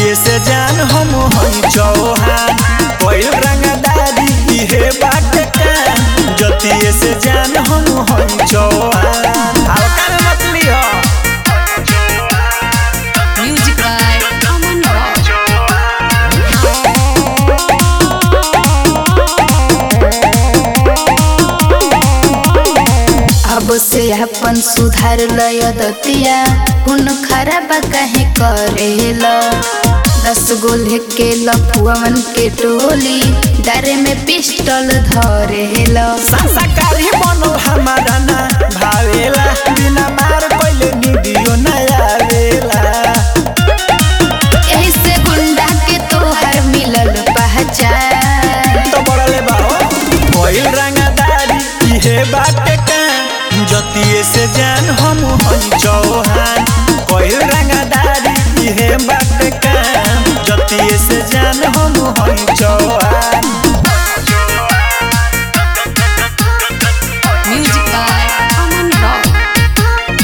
जतिये से जान हम हई चौहान कोई रंगदारी इहे बाटे का जतिये से जान हम हई चौहान हल्का में मछली हो Music by Aman Rock. अब से अपन सुधार लय दतिया हुन खराब कहे करेल दस गो लेके लपुअन के टोली डरे में पिस्टल धरेल संस्कारी बनल हमारा ना भावेला बिना मार पहले निदियो ना आवेला यही से गुंडा के तोहर मिलल पहचान तो बड़ले बाहो कोई रंगदारी इहे बाटे का जतिये से जान हम हई चौहान कोई रंगदारी इहे बाटे का जतिये से जान हम हई Chauhan Music by Aman Rock.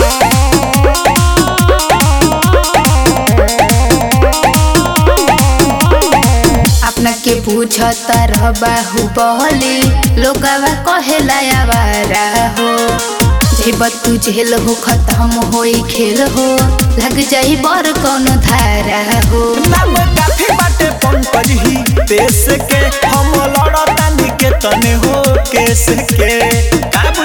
अपना के पूछता रह बाहु बहली लोगवा कहेला आवारा हो जेब तू जेल हो खत्म होई खेल हो लग जाई बर कौनो धारा हो नाम काफी बाटे पंकज ही देश के हम लड़तानी के तने हो केस के का